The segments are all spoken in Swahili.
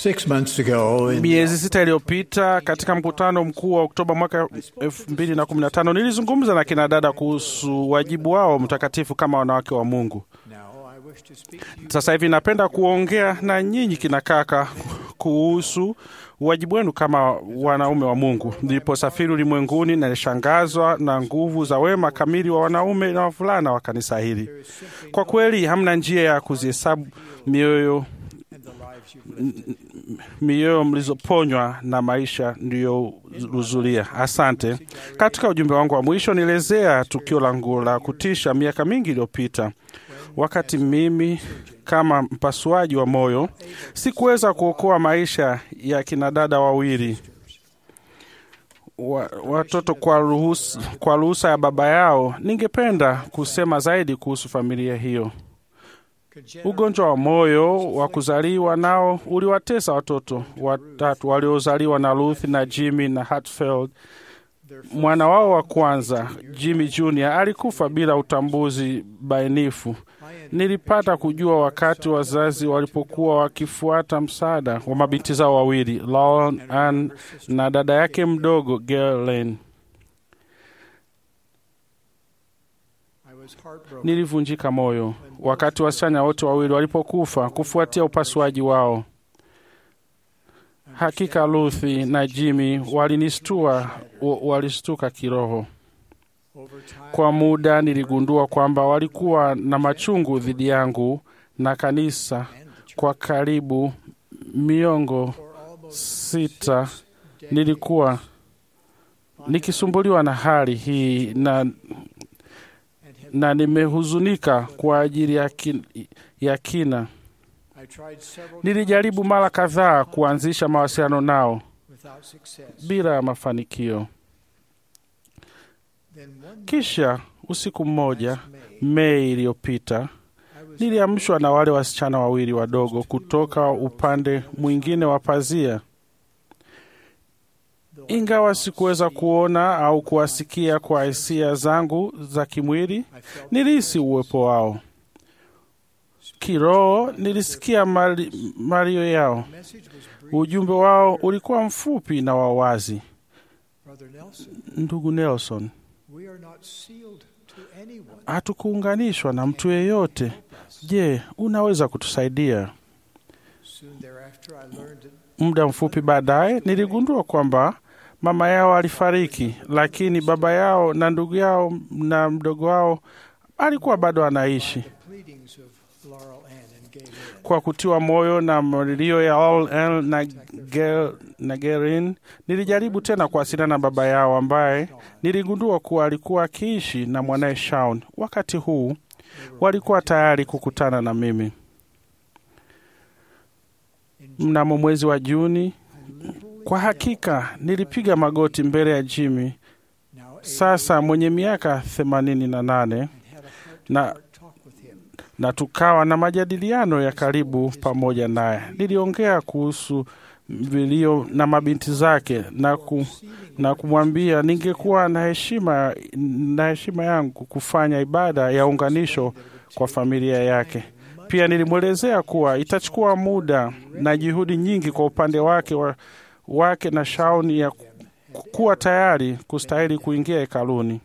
Six months ago, in Miezi sita iliyopita katika mkutano mkuu wa Oktoba mwaka 2015 nilizungumza na kina dada kuhusu wajibu wao mtakatifu kama wanawake wa Mungu. now I wish to speak to you Sasa hivi napenda kuongea na nyinyi kina kaka kuhusu wajibu wenu kama wanaume wa Mungu. Niliposafiri ulimwenguni, nilishangazwa na nguvu za wema kamili wa wanaume na wavulana wa kanisa hili. Kwa kweli, hamna njia ya kuzihesabu mioyo and the lives you've lived. mioyo mlizoponywa na maisha ndiyohuzulia. Asante. Katika ujumbe wangu wa mwisho nielezea tukio langu la kutisha miaka mingi iliyopita, wakati mimi kama mpasuaji wa moyo sikuweza kuokoa maisha ya kinadada wawili wa, watoto kwa ruhusa, kwa ruhusa ya baba yao. Ningependa kusema zaidi kuhusu familia hiyo. Ugonjwa wa moyo wa kuzaliwa nao uliwatesa watoto watatu waliozaliwa na Ruth na Jimmy na Hatfield. Mwana wao wa kwanza Jimmy Jr alikufa bila utambuzi bainifu. Nilipata kujua wakati wazazi walipokuwa wakifuata msaada wa mabinti zao wawili Lauren Ann na dada yake mdogo Galen. I was heartbroken. Nilivunjika moyo wakati wasichana wote wawili walipokufa kufuatia upasuaji wao. Hakika Luthi na Jimmy walinistua, wa- walistuka kiroho. Over time, Kwa muda niligundua kwamba walikuwa na machungu dhidi yangu na kanisa and the church kwa karibu miongo for almost sita. Nilikuwa nikisumbuliwa na hali hii na, and had, na nimehuzunika kwa ajili ya, kin, ya kina. I tried several Nilijaribu mara kadhaa kuanzisha mawasiliano nao without success. bila ya mafanikio. Then one night, Kisha usiku mmoja last May, Mei iliyopita I was niliamshwa na wale wasichana wawili wadogo kutoka upande mwingine wa pazia. though I Ingawa could not sikuweza see, kuona au kuwasikia kwa hisia zangu za kimwili, I felt nilihisi uwepo wao. Kiroho nilisikia mali- malio yao. the message was brief. Ujumbe wao ulikuwa mfupi na wa wazi. Brother Nelson, Ndugu Nelson, we are not sealed to anyone. hatukuunganishwa na mtu yeyote. Help us. Je, unaweza kutusaidia? Soon thereafter, I learned that Muda mfupi baadaye niligundua kwamba mama yao alifariki, lakini baba yao na ndugu yao na mdogo wao alikuwa bado anaishi. the pleadings of Laurel Ann and Gay Lynn, Kwa kutiwa moyo na malilio ya All L na Gel, na Gerin, nilijaribu tena kuwasiliana na baba yao ambaye niligundua kuwa alikuwa akiishi na mwanaye Shaun. Wakati huu walikuwa tayari kukutana na mimi. in Mnamo mwezi wa Juni, I literally kwa hakika nilipiga magoti mbele ya Jimmy, now sasa mwenye miaka themanini na nane, and had a heart na heart talk with him. na tukawa na majadiliano ya karibu pamoja naye. Niliongea kuhusu vilio na mabinti zake na, ku, na kumwambia ningekuwa na heshima, na heshima yangu kufanya ibada ya unganisho kwa familia yake. Pia nilimwelezea kuwa itachukua muda na juhudi nyingi kwa upande wake, wa, wake na Shauni ya ku- kuwa tayari kustahili kuingia hekaluni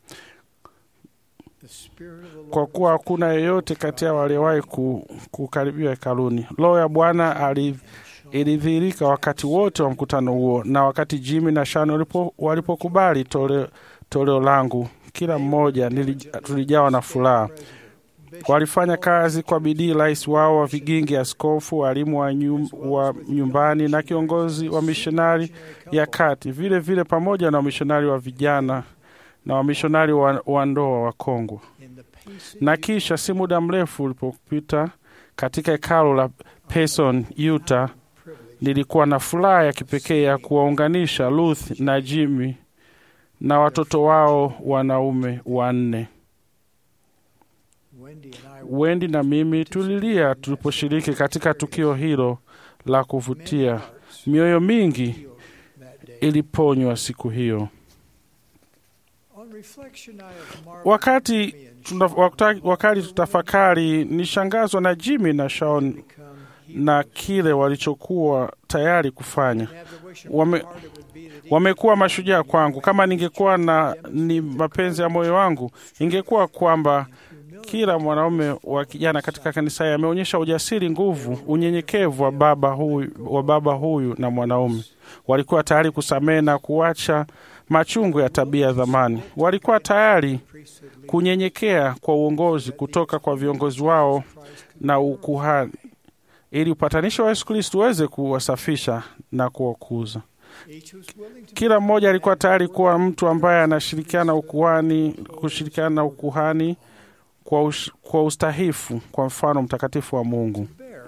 The Spirit of the Lord kwa kuwa hakuna yeyote kati yao aliyewahi ku, kukaribia hekaluni. Roho ya Bwana ali- ilidhihirika wakati wote wa mkutano huo, na wakati Jimmy na Shan walipo- walipokubali toleo, toleo langu, kila mmoja nili- tulijawa na furaha. Walifanya kazi kwa bidii, rais wao wa vigingi, askofu, walimu wa, nyum, wa nyumbani na kiongozi wa mishonari ya kati, vile vile pamoja na wamishonari wa vijana na wamishonari wa, wa ndoa wa Kongwa in the pacing na kisha si muda mrefu ulipopita katika hekalu la Payson, Utah, privilege nilikuwa na furaha ya kipekee ya kuwaunganisha Ruth na Jimmy na watoto wao wanaume wanne. Wendy and I Wendy na mimi tulilia tuliposhiriki katika tukio hilo la kuvutia. hearts Mioyo mingi healed that day. iliponywa siku hiyo. On reflection, I have marveled Wakati me and tuna, wakati, wakati tutafakari, nishangazwa na Jimmy na Shaun become na kile walichokuwa tayari kufanya. Wame, wamekuwa mashujaa kwangu. Kama ningekuwa na ni mapenzi ya moyo wangu, ingekuwa kwamba kila mwanaume wa kijana katika kanisa hili ameonyesha ujasiri, nguvu, unyenyekevu wa baba huyu, wa baba huyu na mwanaume. Walikuwa tayari kusamehe na kuacha machungu ya tabia ya zamani. Walikuwa tayari kunyenyekea kwa uongozi kutoka kwa viongozi wao na ukuhani, ili upatanisho wa Yesu Kristo uweze kuwasafisha na kuwakuza. Kila mmoja alikuwa tayari kuwa mtu ambaye anashirikiana ukuhani, kushirikiana na ukuhani kwa, ush, kwa ustahifu kwa mfano mtakatifu wa Mungu.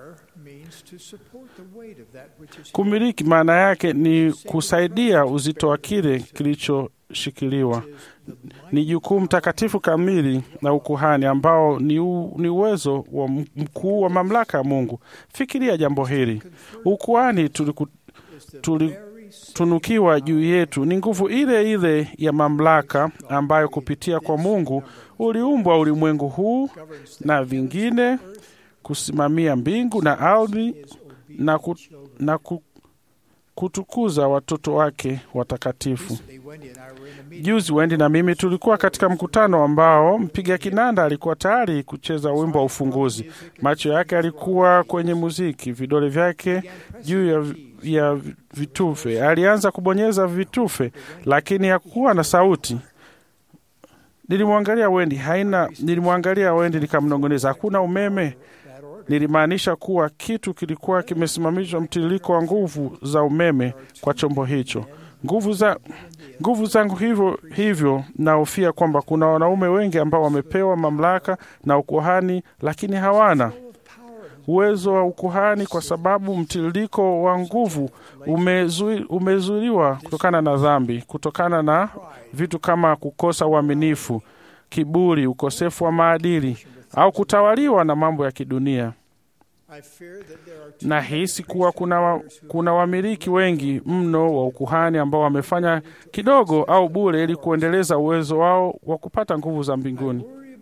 Kumiliki maana yake ni kusaidia uzito wa kile kilichoshikiliwa. Ni jukumu takatifu kamili na ukuhani ambao ni, u, ni uwezo wa mkuu wa mamlaka ya Mungu. Fikiria jambo hili, ukuhani tuliku, tulitunukiwa juu yetu ni nguvu ile ile ya mamlaka ambayo kupitia kwa Mungu uliumbwa ulimwengu huu na vingine, kusimamia mbingu na ardhi na, ku, na ku, kutukuza watoto wake watakatifu. Juzi Wendi na mimi tulikuwa katika mkutano ambao mpiga kinanda alikuwa tayari kucheza wimbo wa ufunguzi. Macho yake yalikuwa kwenye muziki, vidole vyake juu ya, ya vitufe. Alianza kubonyeza vitufe, lakini hakuwa na sauti. Nilimwangalia Wendi, haina. Nilimwangalia Wendi nikamnong'oneza, hakuna umeme. Nilimaanisha kuwa kitu kilikuwa kimesimamishwa, mtiririko wa nguvu za umeme kwa chombo hicho. Nguvu za nguvu zangu hivyo hivyo, nahofia kwamba kuna wanaume wengi ambao wamepewa mamlaka na ukuhani, lakini hawana uwezo wa ukuhani kwa sababu mtiririko wa nguvu umezuiliwa kutokana na dhambi, kutokana na vitu kama kukosa uaminifu, kiburi, ukosefu wa maadili au kutawaliwa na mambo ya kidunia. Nahisi kuwa kuna, kuna wamiliki wengi mno wa ukuhani ambao wamefanya kidogo au bure ili kuendeleza uwezo wao wa kupata nguvu za mbinguni.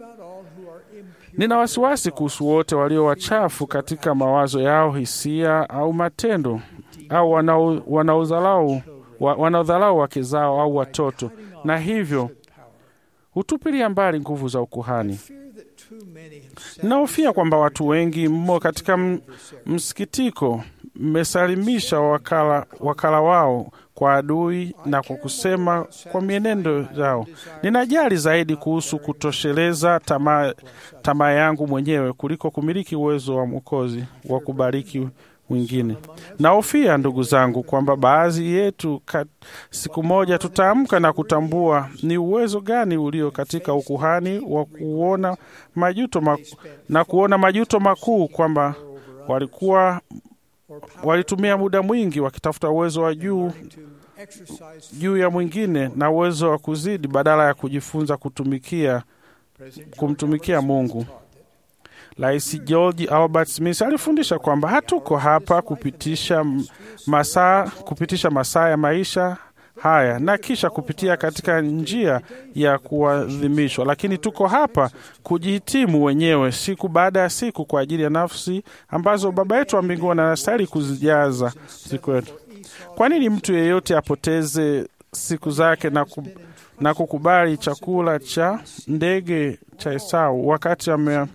Nina wasiwasi kuhusu wote walio wachafu katika mawazo yao, hisia au matendo, au wanaodharau wanaodharau wake zao au watoto, na hivyo hutupilia mbali nguvu za ukuhani. Ninahofia kwamba watu wengi mmo katika msikitiko mmesalimisha wakala, wakala wao kwa adui na kwa kusema kwa mienendo yao. Ninajali zaidi kuhusu kutosheleza tamaa tamaa yangu mwenyewe kuliko kumiliki uwezo wa Mwokozi wa kubariki mwingine. Nahofia ndugu zangu, kwamba baadhi yetu kat, siku moja tutaamka na kutambua ni uwezo gani ulio katika ukuhani wa kuona majuto maku, na kuona majuto makuu kwamba walikuwa walitumia muda mwingi wakitafuta uwezo wa juu juu ya mwingine na uwezo wa kuzidi badala ya kujifunza kutumikia kumtumikia Mungu. Rais George Albert Smith alifundisha kwamba hatuko hapa kupitisha masaa kupitisha masaa ya maisha haya na kisha kupitia katika njia ya kuadhimishwa, lakini tuko hapa kujihitimu wenyewe siku baada ya siku kwa ajili ya nafsi ambazo Baba yetu wa mbinguni anastahili kuzijaza siku yetu. Kwa nini mtu yeyote apoteze siku zake na, ku, na kukubali chakula cha ndege cha Esau wakati ame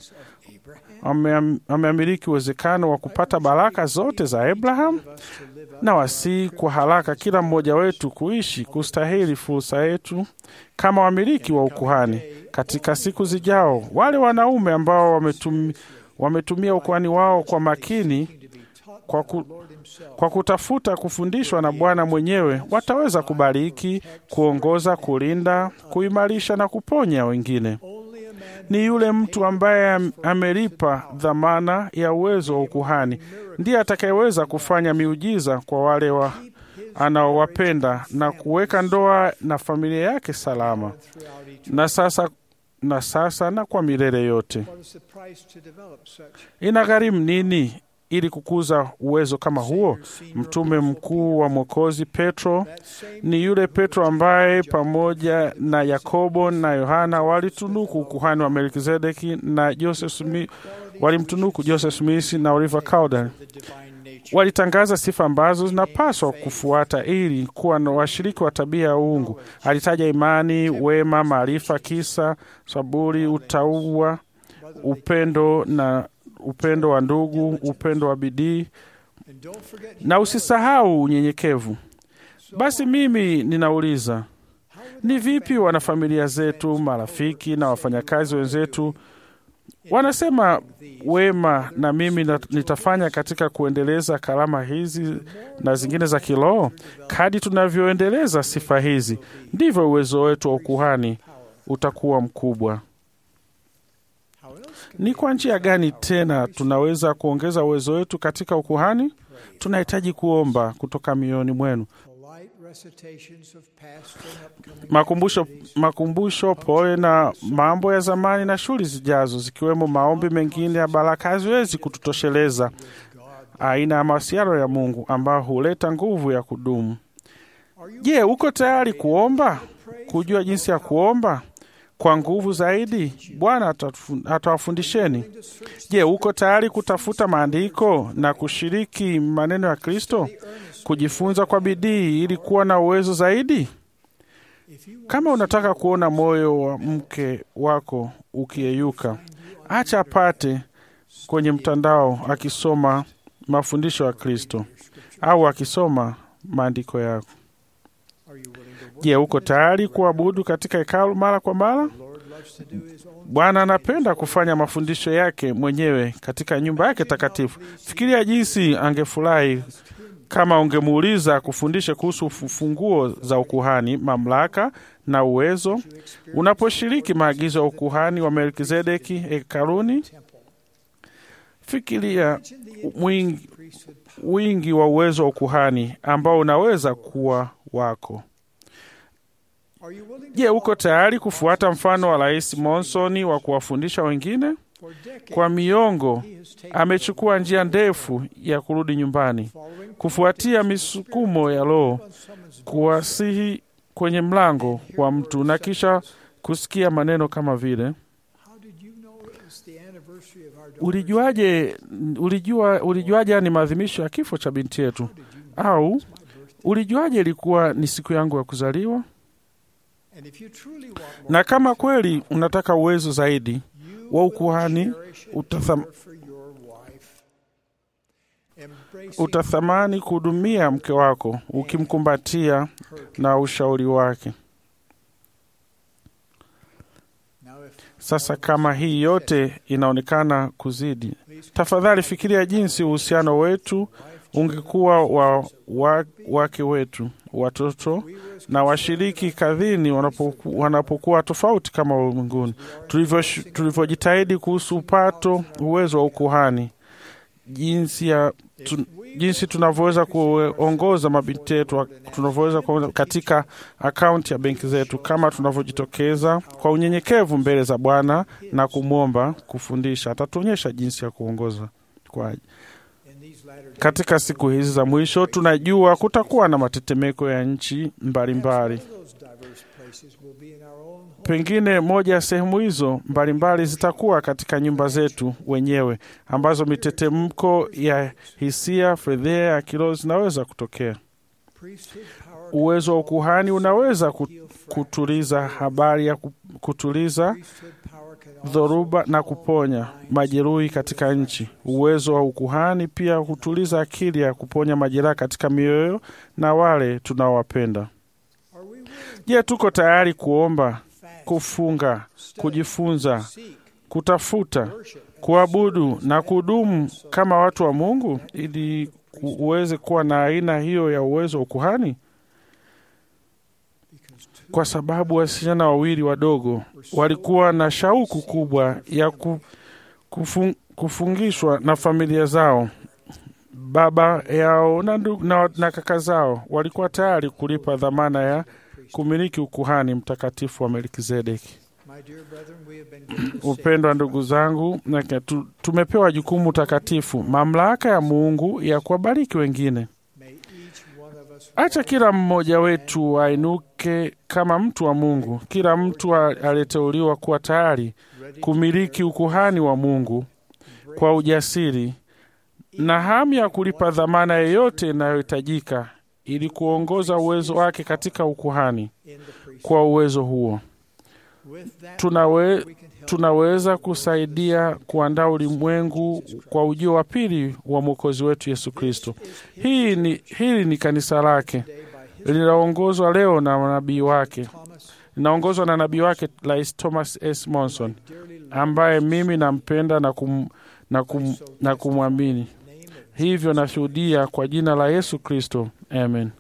ameamiliki uwezekano wa kupata baraka zote za Abraham na wasii kwa haraka kila mmoja wetu kuishi kustahili fursa yetu kama wamiliki wa ukuhani katika siku zijao. Wale wanaume ambao wametumi, wametumia ukuhani wao kwa makini kwa, ku, kwa kutafuta kufundishwa na Bwana mwenyewe wataweza kubariki, kuongoza, kulinda, kuimarisha na kuponya wengine. Ni yule mtu ambaye amelipa dhamana ya uwezo wa ukuhani ndiye atakayeweza kufanya miujiza kwa wale wa anaowapenda na kuweka ndoa na familia yake salama na sasa na sasa na kwa milele yote. Inagharimu nini ili kukuza uwezo kama huo? Mtume mkuu wa Mwokozi Petro ni yule Petro ambaye pamoja na Yakobo na Yohana walitunuku ukuhani wa Melkizedeki, na Joseph Smith walimtunuku Joseph Smith na Oliver Cowdery. the divine nature. Walitangaza sifa ambazo zinapaswa kufuata ili kuwa na washiriki wa tabia ya uungu. Alitaja imani, wema, maarifa, kisa, saburi, utauwa, upendo na upendo wa ndugu, upendo wa bidii And don't forget na usisahau unyenyekevu. Basi mimi ninauliza, ni vipi wanafamilia zetu, marafiki na wafanyakazi wenzetu wanasema wema na mimi na- nitafanya katika kuendeleza karama hizi na zingine za kiroho? Kadi tunavyoendeleza sifa hizi, ndivyo uwezo wetu wa ukuhani utakuwa mkubwa. how else can Ni kwa njia gani tena tunaweza kuongeza uwezo wetu katika ukuhani? Tunahitaji kuomba kutoka mioyoni mwenu. polite recitations of past and upcoming makumbusho, activities makumbusho pole na mambo ya zamani na shughuli zijazo, zikiwemo maombi mengine ya baraka haziwezi kututosheleza aina ya mawasiliano ya Mungu ambayo huleta nguvu ya kudumu. Are you Je, uko tayari kuomba, kujua jinsi ya kuomba kwa nguvu zaidi? Bwana atatu- atawafundisheni. to search Je, uko tayari kutafuta maandiko na kushiriki maneno ya Kristo, kujifunza kwa bidii ili kuwa na uwezo zaidi? if you want Kama unataka kuona moyo wa mke wako ukiyeyuka, acha apate kwenye mtandao akisoma mafundisho ya Kristo au akisoma maandiko yako. are you willing to work Je, uko tayari kuabudu katika hekalu mara kwa mara? the Lord loves to do his own Bwana anapenda kufanya mafundisho yake mwenyewe katika nyumba yake takatifu. Fikiria jinsi angefurahi kama ungemuuliza kufundishe kuhusu funguo za ukuhani, mamlaka na uwezo unaposhiriki maagizo ya ukuhani wa Melkizedeki hekaluni. Fikiria mwingi, priesthood wingi wa uwezo wa ukuhani ambao unaweza kuwa wako. are you willing to Je, uko tayari kufuata mfano wa Rais Monson wa kuwafundisha wengine? for decades Kwa miongo he has taken amechukua njia ndefu ya kurudi nyumbani, following kufuatia misukumo ya Roho, on someone's kuwasihi kwenye mlango wa mtu na kisha kusikia maneno kama vile how did you know it was the anniversary of our daughter's ulijuaje, ulijua, ulijuaje ni maadhimisho ya kifo cha binti yetu, au ulijuaje ilikuwa ni siku yangu ya kuzaliwa? and if you truly want more Na kama kweli unataka uwezo zaidi you wa will ukuhani, cherish and utatham- care for your wife embracing utathamani kuhudumia mke wako ukimkumbatia her na ushauri wake. now if Sasa kama hii yote inaonekana kuzidi, tafadhali fikiria jinsi uhusiano wetu ungekuwa wa, wa wake wetu, watoto na washiriki kadhini wanapoku, wanapokuwa tofauti kama ulimwenguni, Tulivyosh- tulivyojitahidi kuhusu upato uwezo wa ukuhani, jinsi ya tu, jinsi tunavyoweza kuongoza mabinti yetu, tunavyoweza kuongoza katika akaunti ya benki zetu, kama tunavyojitokeza kwa unyenyekevu mbele za Bwana na kumwomba kufundisha, atatuonyesha jinsi ya kuongoza kwa in these latter days katika siku hizi za mwisho tunajua kutakuwa na matetemeko ya nchi mbalimbali. one of those diverse places will be in our own home Pengine moja ya sehemu hizo mbalimbali zitakuwa katika nyumba zetu wenyewe, ambazo mitetemko ya hisia, fedheha ya kiroho zinaweza kutokea. priesthood power Uwezo wa ukuhani unaweza ku- kutuliza habari ya ku- kutuliza priesthood power can also dhoruba na kuponya majeruhi katika nchi. Uwezo wa ukuhani pia hutuliza akili ya kuponya majeraha katika mioyo na wale tunaowapenda. are we willing Je, tuko tayari kuomba, to fast kufunga, kujifunza, seek kutafuta, worship kuabudu na kudumu kama watu wa Mungu ili ku- uweze kuwa na aina hiyo ya uwezo wa ukuhani? because two Kwa sababu wasichana wawili wadogo walikuwa na shauku kubwa ya ku, kufung, kufungishwa na familia zao. Baba yao na, ndu- na, na kaka zao walikuwa tayari kulipa dhamana ya kumiliki ukuhani mtakatifu wa Melkizedeki. my dear brethren we have been given the same Upendwa ndugu zangu, na tu- tumepewa jukumu takatifu, mamlaka ya Mungu ya kuwabariki wengine. may each one of us Acha kila mmoja wetu ainuke kama mtu wa Mungu, kila mtu a- aliyeteuliwa kuwa tayari ready kumiliki ukuhani wa Mungu kwa ujasiri na hamu ya kulipa dhamana yoyote inayohitajika ili kuongoza uwezo wake katika ukuhani. in the priesthood. Kwa uwezo huo With that, tunawe, we can help tunaweza kusaidia kuandaa ulimwengu kwa ujio wa pili wa mwokozi wetu Yesu Kristo. Hii ni, hili ni kanisa lake today by his linaongozwa leo na nabii wake, Thomas, linaongozwa na nabii wake Rais Thomas S. Monson dearly loved ambaye mimi nampenda na, kum, na, kum, na kumwamini. name of Hivyo nashuhudia kwa jina la Yesu Kristo, amen.